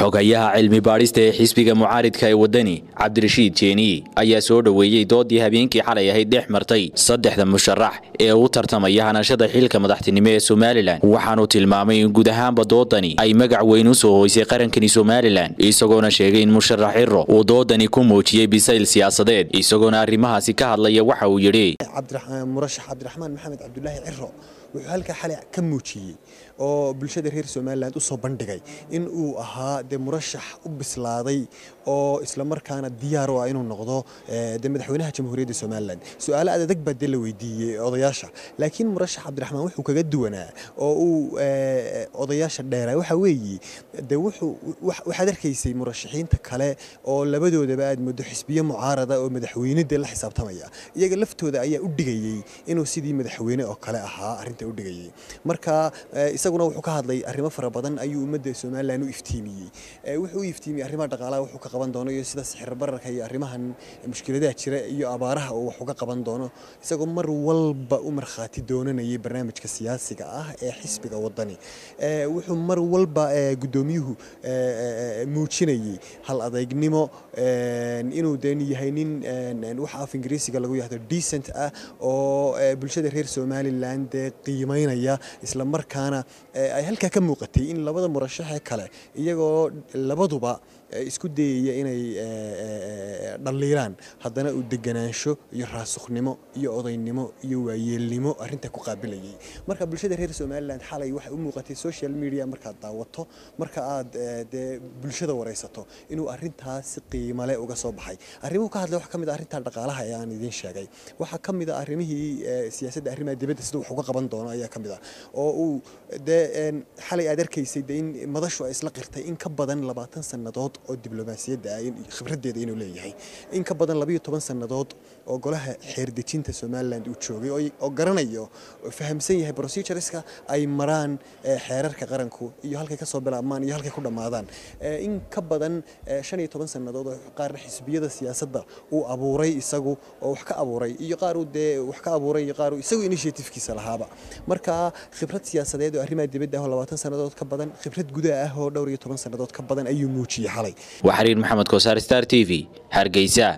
xogayaha cilmi baadhista ee xisbiga mucaaridka ee waddani cabdirashiid jeeniye ayaa soo dhoweeyey doodii habeenkii xalay ahayd dhex martay saddexda musharax ee u tartamaya hanashada xilka madaxtinimo ee somalilan waxaanu tilmaamay in guud ahaanba doodani ay magac weyn u soo hoysay qarankani somalilan isagoona sheegay in musharax ciro uu doodani ku muujiyey bisayl siyaasadeed isagoona arrimahaasi ka hadlaya waxa uu yidhi murashax cabdiraxmaan maxamed cabdulaahi ciro wuxuu halkaa xalay ka muujiyey oo bulshada reer somalilan u soo bandhigay in uu ahaa dee murashax u bislaaday oo islamarkaana diyaar u ah inuu noqdo dee madaxweynaha jamhuuriyadda somalilan su-aalo adag baa dee la weydiiyey odayaasha laakiin murashax cabdiraxmaan wuxuu kaga duwanaa oo uu odayaasha dheeraa waxa weeye dee wuxuu waxaad arkaysay murashaxiinta kale oo labadoodaba aad muddo xisbiyo mucaarada oo madaxweyne dee la xisaabtamaya iyaga laftooda ayaa u dhigayey inuu sidii madaxweyne oo kale ahaa arrinta u dhigayay marka isaguna wuxuu ka hadlay arrimo fara badan ayuu ummadda somalilan u iftiimiyey wuxuu u iftiimiyey arrimaha dhaqaalaha wuxuu ka qaban doono iyo sida sixir bararka iyo arrimahan mushkiladaha jira iyo abaaraha uu wax uga qaban doono isagoo mar walba u markhaati doonanayay barnaamijka siyaasiga ah ee xisbiga wadani wuxuu mar walba guddoomiyuhu muujinayey hal adeegnimo inuu den yahay nin waxa af ingiriisiga lagu yahdo decent ah oo bulshada reer somalilan dee qiimaynaya isla markaana ay halkaa ka muuqatay in labada murashaxee kale iyagoo labaduba isku dayaya inay dhaliilaan haddana uu deganaansho iyo raasukhnimo iyo odaynimo iyo waayeelnimo arrinta ku qaabilayay marka bulshada reer somalilan xalay waxay u muuqatay social media markaad daawato marka aad dee bulshada waraysato inuu arrintaas si qiimale uga soo baxay arrimuhu ka hadlay waxa ka mid a arrinta dhaqaalaha ee aan idiin sheegay waxaa ka mid a arrimihii siyaasadda arrimaha dibadda sida wax uga qaban doono ayaa ka mid ah oo uu dee xalay aad arkaysay dee in madashu ay isla qirtay in ka badan labaatan sannadood oo diblomaasiyadda ah khibraddeeda inuu leeyahay in ka badan labayo toban sannadood oo golaha xeerdejinta somalilan uu joogay oo garanayo fahamsan yahay procedureska ay maraan xeerarka qaranku iyo halkay kasoo bilaabmaan iyo halkay ku dhammaadaan in ka badan shan iyo toban sannadood oo qaarna xisbiyada siyaasadda uu abuuray isagu oo wax ka abuuray iyo qaar uu dee wax ka abuuray iyo qaar uu isagu initiatifkiisa lahaaba marka khibrad siyaasadeed oo arrimaha dibadda ah oo labaatan sannadood ka badan khibrad gudaha ah oo dhowr iyo toban sannadood ka badan ayuu muujiyey xalay waxariir maxamed kosaar star t v hargeysa